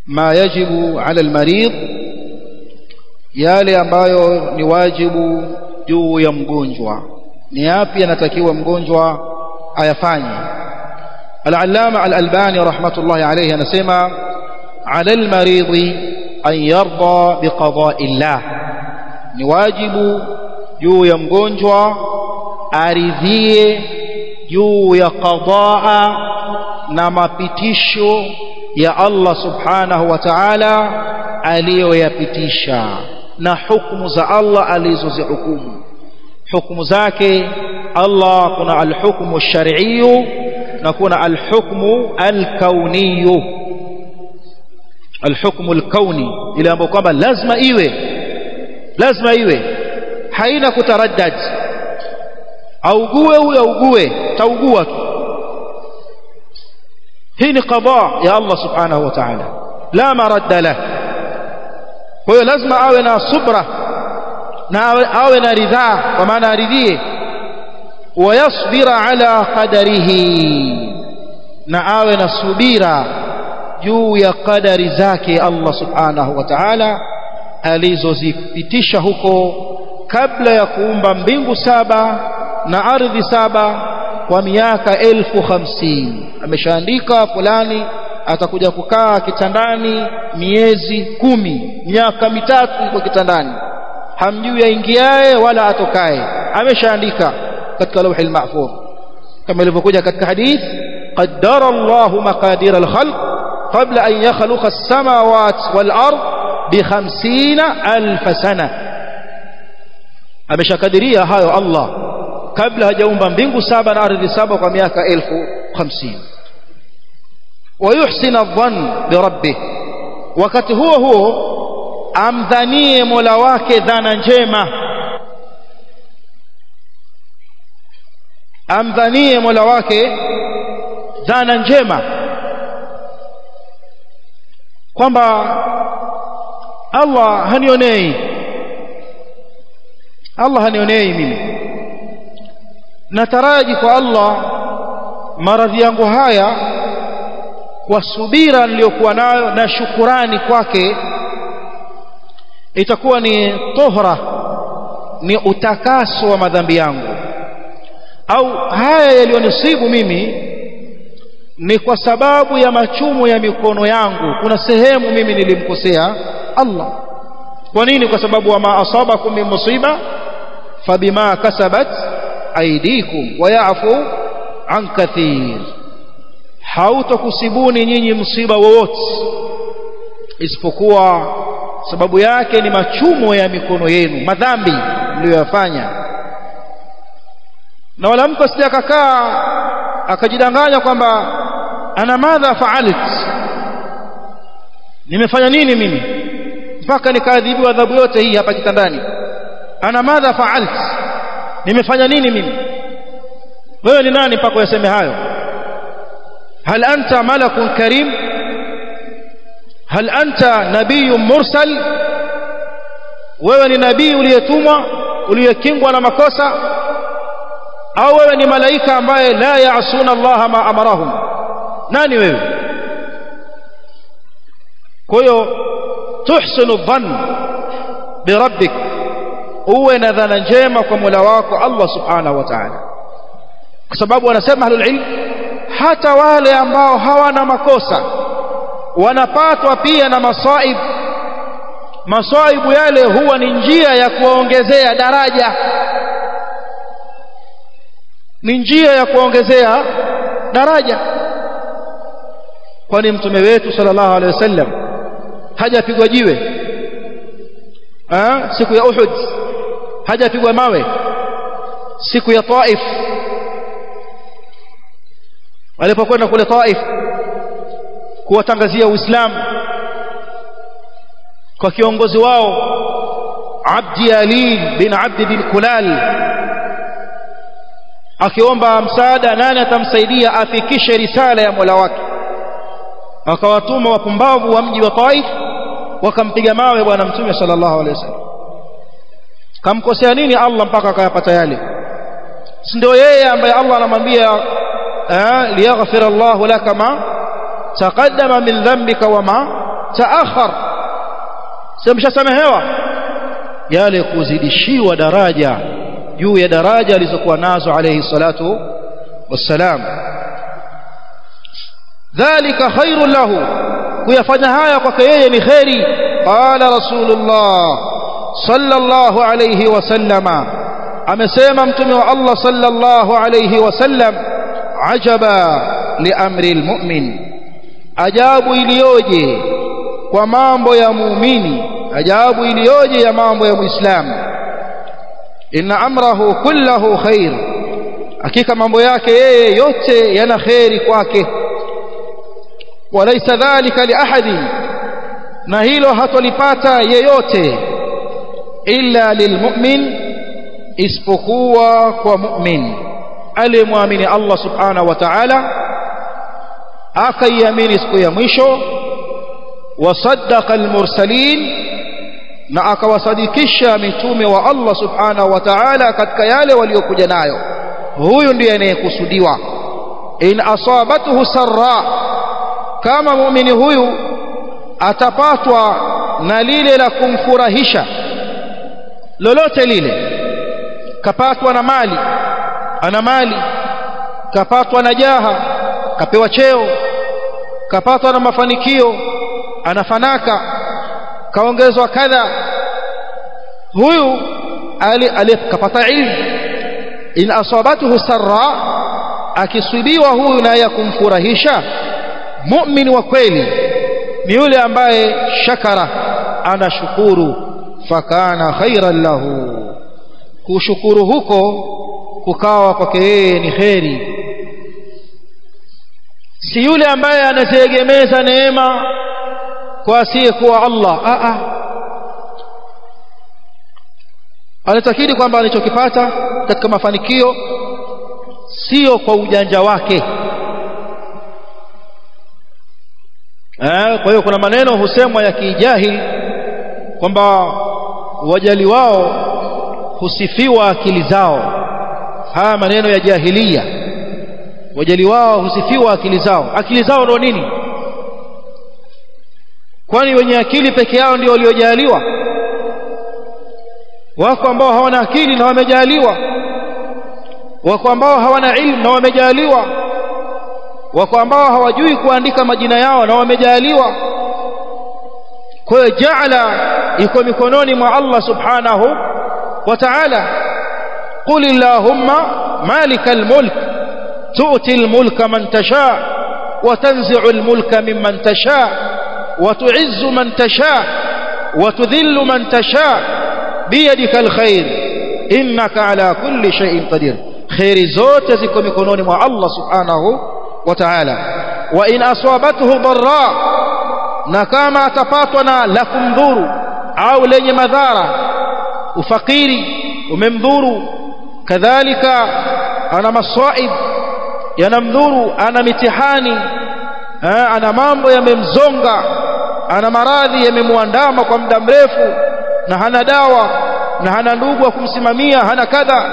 ma yajibu ala almarid yale ambayo ni wajibu juu ya mgonjwa ni yapi anatakiwa mgonjwa ayafanye al-allama al-albani rahmatullahi alayhi anasema ala al-marid an yarda biqada'i llah ni wajibu juu ya mgonjwa aridhie juu ya qadaa na mapitisho ya Allah subhanahu wa ta'ala aliyoyapitisha na hukumu za Allah alizozihukumu hukumu zake Allah kuna alhukmu ash-shar'iyyu na kuna alhukmu al-kauniyyu alhukmu al-kauni ile ambayo kwamba lazima iwe lazima iwe haina kutaraddad augue huyo augue taugua tu hii ni qada ya Allah subhanahu wa ta'ala la maradda lah kwa hiyo lazima awe na subra na awe na ridhaa kwa maana aridhie wayasbira ala qadarihi na awe na subira juu ya qadari zake Allah subhanahu wa ta'ala alizozipitisha huko kabla ya kuumba mbingu saba na ardhi saba kwa miaka elfu hamsini ameshaandika fulani atakuja kukaa kitandani miezi kumi miaka mitatu yuko kitandani hamjui aingiaye wala atokaye ameshaandika katika lauhi al-mahfuz kama ilivyokuja katika hadith qaddara Allahu maqadir al-khalq qabla an yakhluqa as-samawati wal-ard bi 50000 sana ameshakadiria hayo Allah kabla hajaumba mbingu saba na ardhi saba kwa miaka elfu hamsini ويحسن الظن بربه wakati huo huo amdhanie Mola wake dhana njema amdhanie Mola wake dhana njema kwamba Allah hanionei Allah hanionei mimi nataraji kwa Allah maradhi yangu haya kwa subira niliyokuwa nayo na shukurani kwake itakuwa ni tohra ni utakaso wa madhambi yangu au haya yaliyonisibu mimi ni kwa sababu ya machumo ya mikono yangu kuna sehemu mimi nilimkosea Allah kwa nini kwa sababu wa ma asabakum min musiba fabima kasabat aydikum wa ya'fu an kathir hautakusibuni nyinyi msiba wowote isipokuwa sababu yake ni machumo ya mikono yenu madhambi mliyoyafanya na wala mtu asije akakaa akajidanganya kwamba ana madha faalit nimefanya nini mimi mpaka nikaadhibiwa adhabu yote hii hapa kitandani ana madha faalt nimefanya nini mimi wewe ni nani mpaka uyaseme hayo هل أنت ملك كريم هل أنت نبي مرسل wewe ni nabii uliyetumwa uliyekingwa na makosa au wewe ni malaika ambaye la yaasuna Allah ma amarahum nani wewe kwa hiyo tuhsinu dhann birabbik uwe na dhana njema kwa Mola wako Allah subhanahu wa ta'ala kwa sababu wanasema ahlul ilm hata wale ambao hawana makosa wanapatwa pia na masaib masaibu yale huwa ni njia ya kuwaongezea daraja ni njia ya kuongezea daraja kwani mtume wetu sallallahu alaihi wasallam hajapigwa jiwe ha? siku ya Uhud hajapigwa mawe siku ya Taif walipokwenda kule Taif kuwatangazia Uislamu kwa kiongozi wao Abdi Alil bin Abdi bin Kulal akiomba msaada nani atamsaidia afikishe risala ya Mola wake akawatuma wapumbavu wa mji wa Taif wakampiga mawe bwana mtume sallallahu alaihi wasallam kamkosea nini Allah mpaka akayapata yale si ndio yeye ambaye Allah anamwambia liyaghfir Allah laka ma taqaddama min dhanbika wa ma taakhar simshasamehewa yale kuzidishiwa daraja juu ya daraja alizokuwa nazo alayhi salatu wassalam dhalika khairun lahu kuyafanya haya kwake yeye ni khairi qala rasulullah sallallahu alayhi wasallama amesema mtume wa Allah sallallahu alayhi wasallam ajaba liamri almu'min ajabu iliyoje kwa mambo ya muumini ajabu iliyoje ya mambo ya muislamu inna amrahu kullahu khair hakika mambo yake yeye yote yana khairi kwake walaysa dhalika liahadin na hilo hatolipata yeyote illa lilmu'min isipokuwa kwa mu'min aliyemwamini Allah subhanahu wa ta'ala akaiamini siku ya mwisho wasaddaqa almursalin na akawasadikisha mitume wa Allah subhanahu wa ta'ala katika yale waliokuja nayo huyu ndiye anayekusudiwa in asabathu sarra kama muumini huyu atapatwa na lile la kumfurahisha lolote lile kapatwa na mali ana mali kapatwa na jaha kapewa cheo kapatwa na mafanikio anafanaka kaongezwa kadha huyu aliyekapata ilmu in asabathu sarra akisibiwa huyu na ya kumfurahisha mu'min wa kweli ni yule ambaye shakara anashukuru fakana khairan lahu kushukuru huko kukawa kwake yeye ni kheri si yule ambaye anaziegemeza neema kwa asiyekuwa Allah a a anatakidi kwamba alichokipata katika mafanikio sio kwa ujanja wake eh kwa hiyo kuna maneno husemwa ya kijahili kwamba wajali wao husifiwa akili zao haya maneno ya jahilia wajali wao husifiwa akili zao akili zao ndio nini kwani wenye akili peke yao ndio waliojaliwa wako ambao hawana akili na wamejaliwa wako ambao hawana ilmu na wamejaliwa wako ambao hawajui kuandika majina yao na wamejaliwa kwa hiyo jaala iko mikononi mwa Allah subhanahu wa ta'ala qul illahumma malikal mulk tu'ti al mulka man tasha wa tanzi'u al mulka mimman tasha wa tu'izzu man tasha wa tudhillu man tasha biyadika al khair innaka ala kulli shay'in qadir khairi zote ziko mikononi mwa Allah subhanahu wa ta'ala wa in asabathu dharra na kama atapatwa na la kumdhuru au lenye madhara ufakiri umemdhuru kadhalika ana masaib yanamdhuru ana mitihani ana mambo yamemzonga ana maradhi yamemwandama kwa muda mrefu na hana dawa na hana ndugu wa kumsimamia hana kadha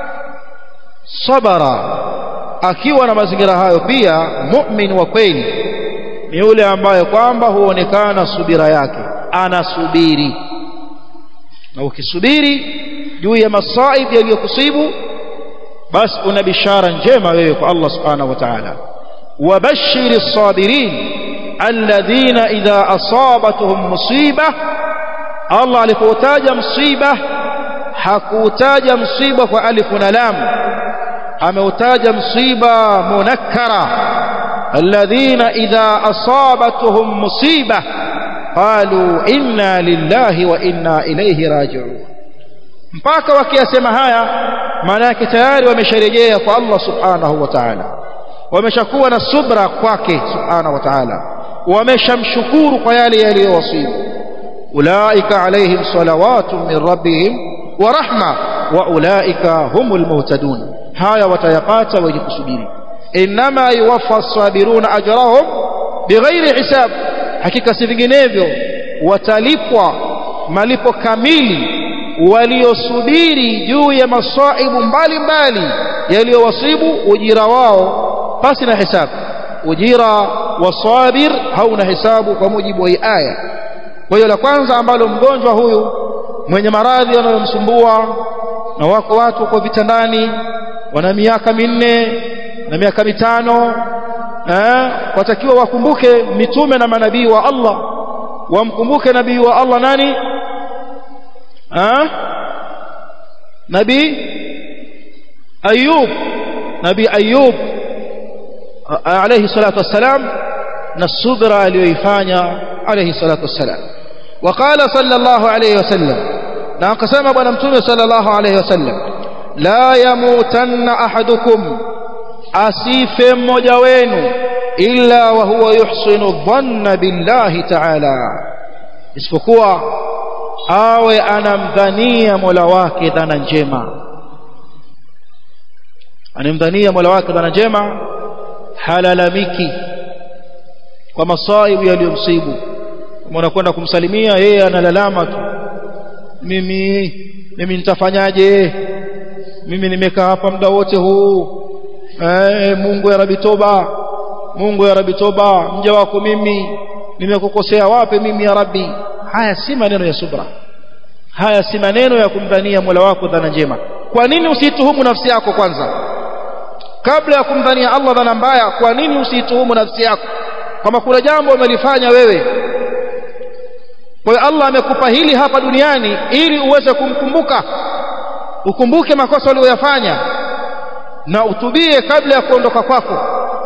sabara akiwa na mazingira hayo pia mu'min wa kweli ni yule ambaye kwamba huonekana subira yake anasubiri na ukisubiri juu ya masaib yaliyokusibu basi una bishara njema wewe kwa Allah subhanahu wa ta'ala wabashiri sabirin alladhina idha asabatuhum musiba Allah alipotaja msiba hakutaja msiba kwa alif na lam ameutaja msiba munakkara alladhina idha asabatuhum musiba qalu inna lillahi wa inna ilayhi raji'un mpaka wakiyasema haya maana yake tayari wamesharejea kwa Allah subhanahu wa ta'ala wameshakuwa na subra kwake subhanahu wa ta'ala wameshamshukuru kwa yale yaliyowasibu ulaika alaihim salawatu min rabbihim wa rahma wa ulaika humul muhtadun haya watayapata wenye kusubiri inma yuwaffa as-sabiruna ajrahum bighairi hisab hakika si vinginevyo watalipwa malipo kamili waliosubiri juu ya masaibu mbalimbali yaliyowasibu ujira wao pasi na hisabu ujira wasabir hauna hesabu kwa mujibu wa hii aya kwa hiyo la kwanza ambalo mgonjwa huyu mwenye maradhi yanayomsumbua na wako watu kwa vitandani wana miaka minne na miaka mitano eh, watakiwa wakumbuke mitume na manabii wa Allah wamkumbuke nabii wa Allah nani eh? nabii Ayub nabii Ayub alayhi salatu wassalam na subra aliyoifanya alayhi salatu wassalam وقال صلى الله عليه وسلم na akasema bwana mtume sallallahu alayhi wasallam la yamutanna ahadukum asife mmoja wenu illa wa huwa yuhsinu dhanna billahi ta'ala isipokuwa awe anamdhania Mola wake dhana njema anamdhania Mola wake dhana njema halalamiki kwa masaibu yaliyomsibu kama unakwenda kumsalimia yeye analalama tu mimi mimi nitafanyaje mimi nimekaa hapa muda wote huu eh Mungu ya Rabbi toba Mungu ya Rabbi toba mja wako mimi nimekukosea wapi mimi ya Rabbi haya si maneno ya subra haya si maneno ya kumdhania Mola wako dhana njema kwa nini usituhumu nafsi yako kwanza kabla ya kumdhania Allah dhana mbaya kwa nini usituhumu nafsi yako kama kuna jambo umelifanya wewe kwa hiyo Allah amekupa hili hapa duniani ili uweze kumkumbuka ukumbuke makosa uliyoyafanya na utubie kabla ya kuondoka kwako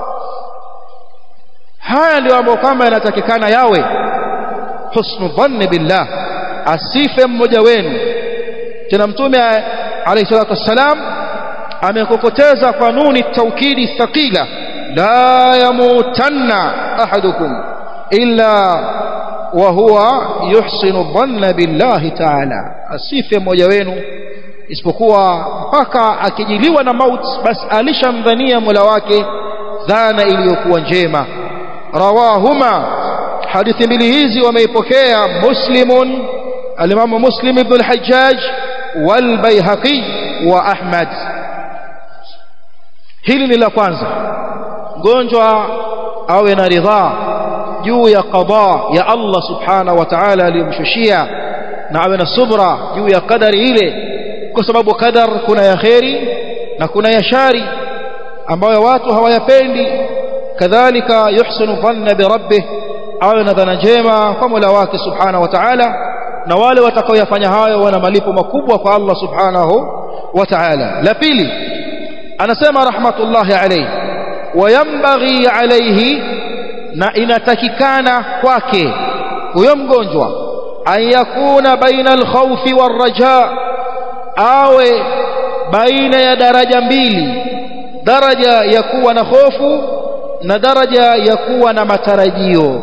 haya ndio ambayo kama yanatakikana yawe husnu dhanni billah asife mmoja wenu tena mtume alayhi salatu wassalam amekokoteza kanuni taukidi thaqila la yamutanna ahadukum illa wa huwa yuhsinu dhanna billahi ta'ala asife mmoja wenu isipokuwa mpaka akijiliwa na maut basi alishamdhania Mola wake dhana iliyokuwa njema rawahuma hadithi mbili hizi wameipokea muslimun alimamu muslim ibn al-hajjaj wal bayhaqi wa ahmad hili ni la kwanza mgonjwa awe na ridhaa juu ya qada ya Allah subhanahu wa ta'ala aliyomshushia na awe na subra juu ya kadari ile kwa sababu kadar kuna ya kheri na kuna ya shari ambayo watu hawayapendi kadhalika yuhsinu dhanna bi rabbih awe na dhana njema kwa Mola wake subhanahu wa ta'ala na wale watakaoyafanya hayo wana malipo makubwa kwa Allah subhanahu wa ta'ala la pili anasema rahmatullahi alayhi wayambaghi alayhi na inatakikana kwake huyo mgonjwa an yakuna baina alkhawfi warraja awe baina ya daraja mbili daraja ya kuwa na hofu na daraja ya kuwa na matarajio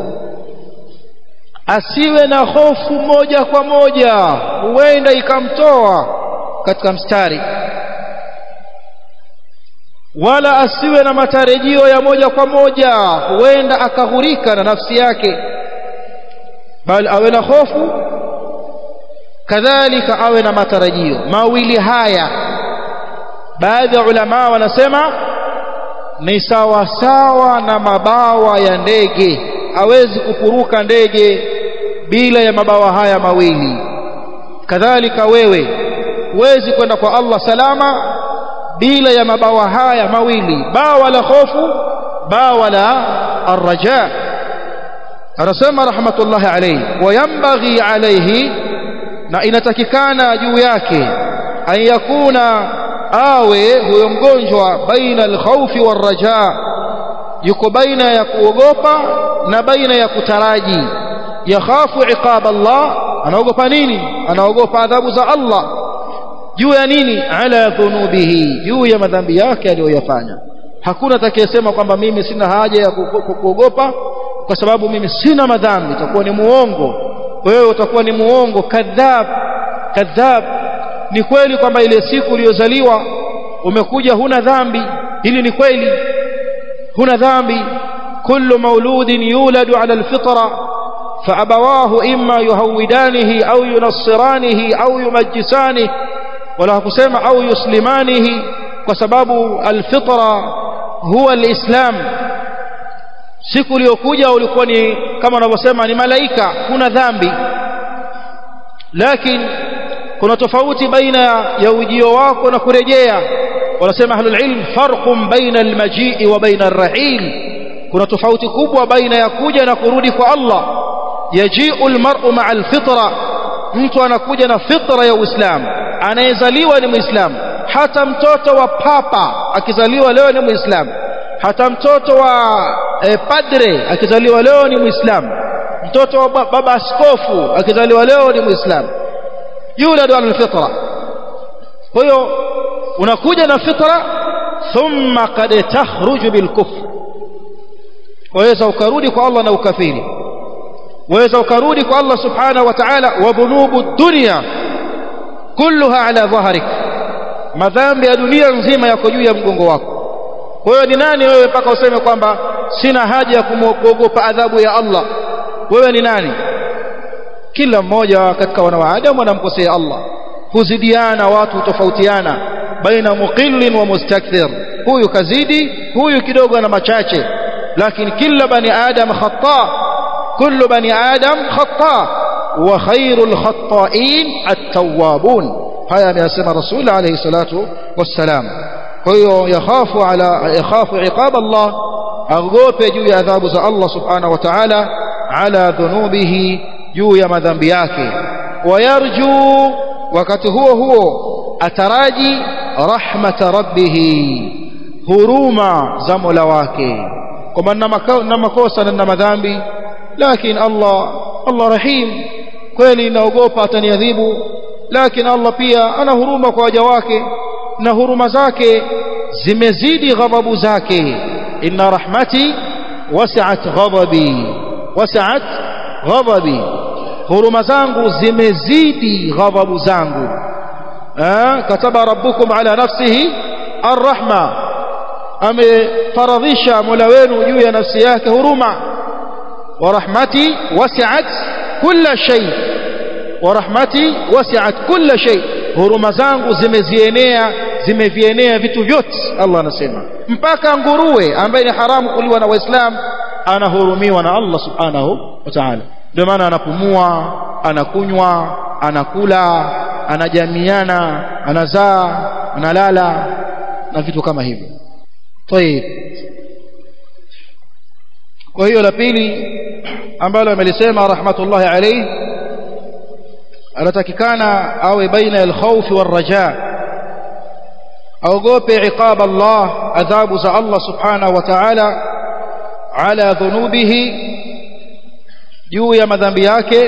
asiwe na hofu moja kwa moja huenda ikamtoa katika mstari wala asiwe na matarajio ya moja kwa moja huenda akaghurika na nafsi yake bali awe na hofu kadhalika awe na matarajio mawili haya baadhi ya ulama wanasema ni sawa sawa na mabawa ya ndege hawezi kupuruka ndege bila ya mabawa haya mawili kadhalika wewe huwezi kwenda kwa Allah salama bila ya mabawa haya mawili bawa la hofu bawa la arraja anasema rahmatullahi alayhi wayambaghi alayhi na inatakikana juu yake an yakuna awe huyo mgonjwa baina alkhawfi warraja yuko baina ya kuogopa na baina ya kutaraji yakhafu iqab Allah anaogopa nini anaogopa adhabu za Allah juu ya nini ala dhunubihi juu ya madhambi yake aliyoyafanya hakuna atakayesema kwamba mimi sina haja ya kuogopa kwa sababu mimi sina madhambi itakuwa ni muongo wewe utakuwa ni muongo kadhab kadhab ni kweli kwamba ile siku uliyozaliwa umekuja huna dhambi hili ni kweli huna dhambi kullu mauludin yuladu ala alfitra فأبواه إما يهودانه أو ينصرانه أو يمجسانه ولا kusema au yuslimanihi kwa sababu alfitra huwa alislam siku iliyokuja ulikuwa ni kama wanavyosema ni malaika kuna dhambi lakini kuna tofauti baina ya ujio wako na kurejea wanasema ahlul ilm farqun baina almajii wa baina arrahil kuna tofauti kubwa baina ya kuja na kurudi kwa Allah yajiu almar'u ma'a alfitra mtu anakuja na fitra ya Uislamu anayezaliwa ni Muislamu hata mtoto wa papa akizaliwa leo ni Muislamu hata mtoto wa eh, padre akizaliwa leo ni Muislamu mtoto wa baba askofu akizaliwa leo ni Muislamu yuladu ala alfitra kwa hiyo unakuja na fitra thumma qad takhruju bilkufr waweza ukarudi kwa Allah na ukafiri waweza ukarudi kwa Allah subhanahu wa ta'ala wa dhunubu dunya kulluha ala dhahrik madhambi ya dunia nzima yako juu ya mgongo wako kwa hiyo ni nani wewe mpaka useme kwamba sina haja ya kuogopa adhabu ya Allah wewe ni nani kila mmoja katika wanadamu anamkosea Allah huzidiana watu tofautiana baina muqillin wa mustakthir huyu kazidi huyu kidogo ana machache lakini kila bani adam khata kullu bani adam khata wa khairul khata'in at-tawwabun haya ameyasema rasul alayhi salatu wassalam kwa hiyo yakhafu ala yakhafu iqab Allah agope juu ya adhabu za Allah subhanahu wa ta'ala ala dhunubihi juu ya madhambi yake wayarju wakati huo huo ataraji rahmata rabbihi huruma za Mola wake kwamba na makosa na na madhambi lakini Allah Allah rahim kweli naogopa ataniadhibu lakini Allah pia ana huruma kwa waja wake na huruma zake zimezidi ghadhabu zake inna rahmati wasi'at ghadabi wasi'at ghadabi huruma zangu zimezidi ghadhabu zangu kataba rabbukum ala nafsihi arrahma amefaradhisha mola wenu juu ya nafsi yake huruma wa rahmati wasi'at kulla shay wa rahmati wasi'at kulla shay huruma zangu zimezienea zimevienea vitu vyote Allah anasema mpaka nguruwe ambaye ni haramu kuliwa na waislamu anahurumiwa na Allah subhanahu wa ta'ala ndio maana anapumua anakunywa anakula anajamiana anazaa analala na vitu kama hivyo طيب kwa hiyo la pili ambalo amelisema rahmatullahi alayhi anatakikana awe baina al-khawf war-raja aogope iqab Allah adhabu za Allah subhanahu wa ta'ala ala dhunubihi juu ya madhambi yake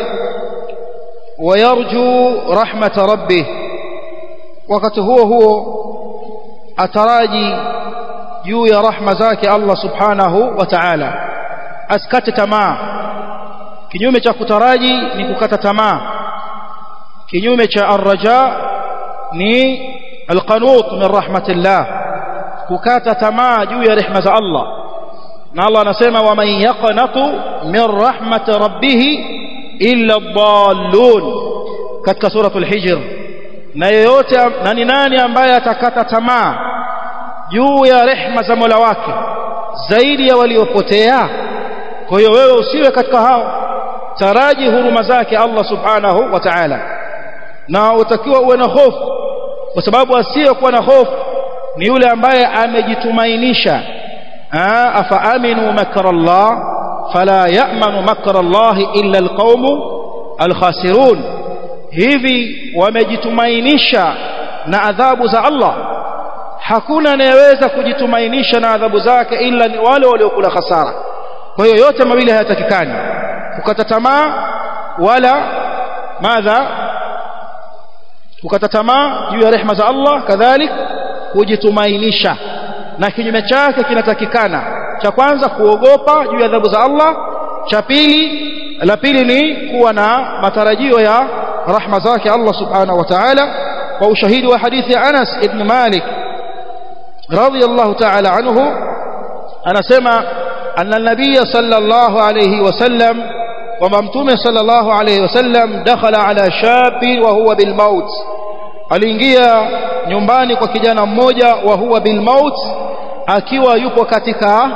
wayarju rahmata rabbih wakati huo huo ataraji juu ya rahma zake Allah subhanahu wa ta'ala asikate tamaa kinyume cha kutaraji ni kukata tamaa kinyume cha arraja ni alqanut min rahmatillah kukata tamaa juu ya rehema za Allah na Allah anasema waman yaqnatu min rahmati rabbih illa dhallun katika suratul hijr na yeyote na ni nani ambaye atakata tamaa juu ya rehema za Mola wake zaidi ya waliopotea kwa hiyo wewe usiwe katika hao taraji huruma zake Allah subhanahu wa ta'ala na utakiwa uwe na hofu kwa sababu asiyekuwa na hofu ni yule ambaye amejitumainisha afa aminu makra Allah fala ya'manu makra Allah illa alqaumu alkhasirun hivi wamejitumainisha na adhabu za Allah hakuna anayeweza kujitumainisha na adhabu zake ila ni wale waliokula hasara kwa hiyo yote mawili hayatakikani kukata tamaa wala madha kukata tamaa juu ya rehema za Allah kadhalik kujitumainisha na kinyume chake kinatakikana cha kwanza kuogopa juu ya adhabu za Allah cha pili la pili ni kuwa na matarajio ya rahma zake Allah subhanahu wa ta'ala kwa ushahidi wa hadithi ya Anas ibn Malik radiyallahu ta'ala anhu anasema anna an-nabiy sallallahu alayhi wasallam kwamba mtume sallallahu alayhi wasallam dakhala ala shabi wa huwa bil maut aliingia nyumbani kwa kijana mmoja wa huwa bil maut akiwa yupo katika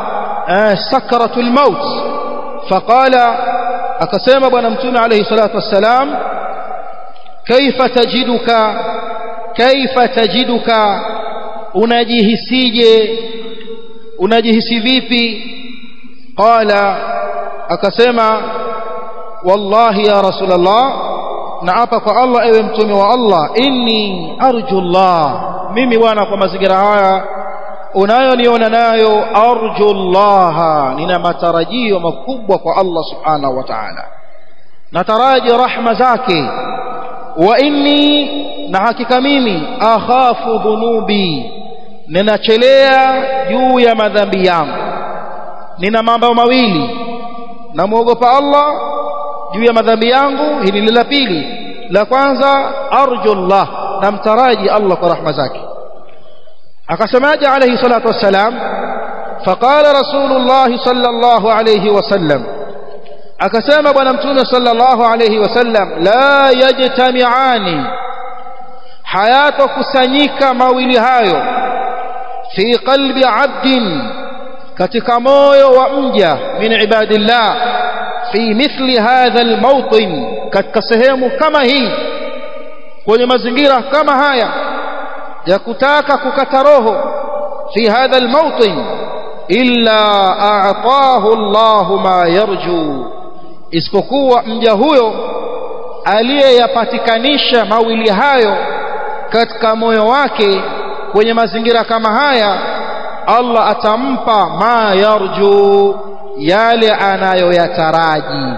sakratul maut faqala akasema bwana mtume alayhi salatu wassalam kaifa tajiduka kaifa tajiduka unajihisije unajihisi vipi qala akasema wallahi ya rasulullah naapa kwa Allah ewe mtume wa Allah inni arju Allah mimi bwana kwa mazingira haya unayoniona nayo arju Allah nina matarajio makubwa kwa Allah subhanahu wa ta'ala nataraji rahma zake wa inni na hakika mimi akhafu dhunubi ninachelea juu ya madhambi yangu nina mambo mawili namuogopa Allah juu ya madhambi yangu hili ni la pili la kwanza arju Allah namtaraji Allah kwa rahma zake akasemaje alayhi salatu wassalam faqala rasulullah sallallahu alayhi wasallam akasema bwana mtume sallallahu alayhi wasallam la yajtami'ani hayatokusanyika mawili hayo fi qalbi 'abdin katika moyo wa mja min ibadillah fi mithli hadha almawtin katika sehemu kama hii kwenye mazingira kama haya ya kutaka kukata roho fi hadha almawtin illa a'tahu Allah ma yarju isipokuwa mja huyo aliyeyapatikanisha mawili hayo katika moyo wake kwenye mazingira kama haya Allah atampa ma yarju yale anayoyataraji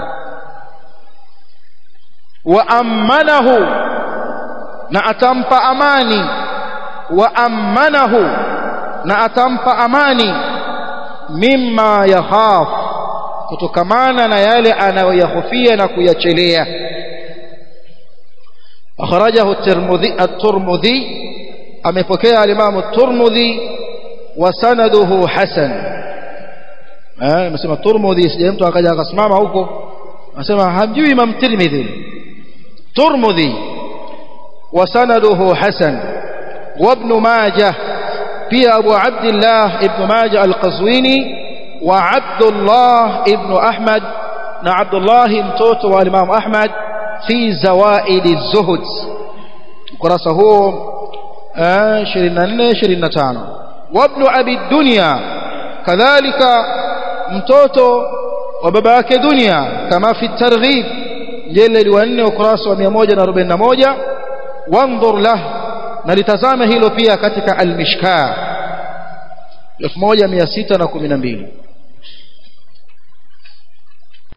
wa amanahu na atampa amani wa amanahu na atampa amani mimma yakhaf kutokamana na yale anayoyahofia na kuyachelea akhrajahu at-Tirmidhi at-Tirmidhi amepokea al-Imam at-Tirmidhi wa sanaduhu hasan eh nimesema Tirmidhi sije mtu akaja akasimama huko anasema hamjui Imam Tirmidhi Tirmidhi wa sanaduhu hasan wa ibn Majah pia Abu Abdullah ibn Majah al-Qazwini wa Abdullah ibn Ahmad na Abdullah mtoto wa Imam Ahmad fi zawaid az-zuhd ukurasa huo 24 25 wa ibn Abi Dunya kadhalika mtoto wa baba yake dunia kama fi targhib jildi wa 4 ukurasa wa 141 wanzur lah na litazame hilo pia katika al-mishkah 1612